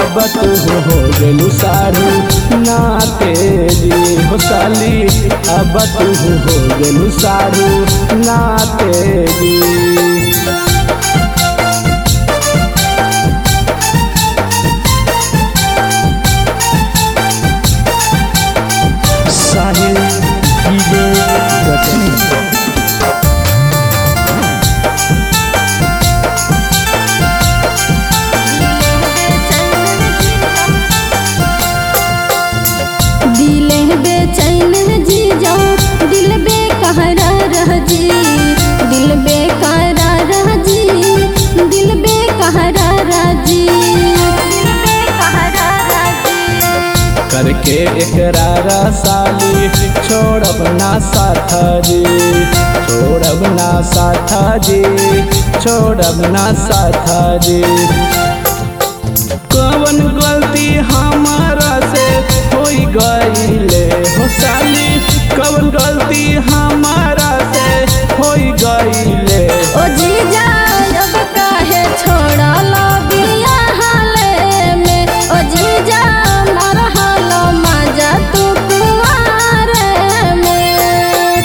अब तू हो गेलू सारू ना तेजी हो साली अब तू हो गेलू सारू ना तेजी साहिल डीजे गजनी दिल बेचैन जी जाओ दिल बेकरार रह जी दिल बेकरार रह जी दिल बेकरार रह जी दिल बेकरार रह जी करके इकरार साली छोड़ब ना साथ जी छोड़ब ना साथ जी छोड़ब ना साथ जी कवन गलती हमारा से होई गईले हो साली कवन गलती हमारा से होई गईले ओ जीजा अब काहे छोड़लो बिया हाले में ओ जीजा मरहलो मजा तू कुआरे में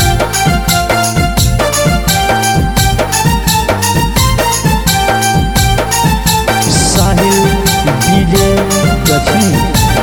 साहिल डीजे गछनी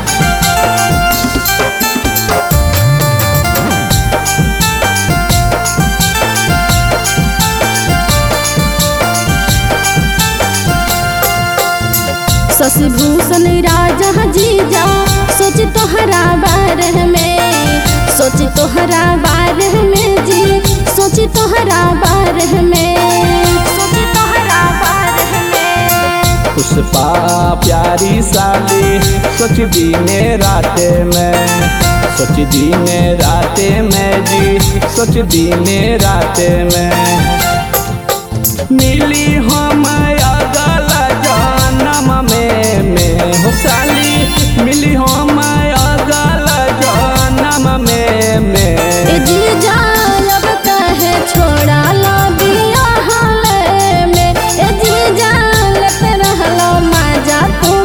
शशि भूषण राजा जीजा सोच तोहरा बारे में सोच तोहरा बारे में जी सोच तोहरा बारे में सोच तोहरा बारे में पुष्पा प्यारी साली सोच दीने राते में सोच दीने राते में जी सोच दीने राते में मिली हम अगल जन्म में में हो साली मिली हम अगल जन्म में में ए जीजा अब कहे छोड़ा लो बिया हाले में ए जीजा लेते रहलो मजा तू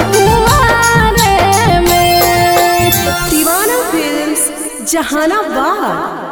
कुआरे में दीवाना फिल्म्स जहानाबाद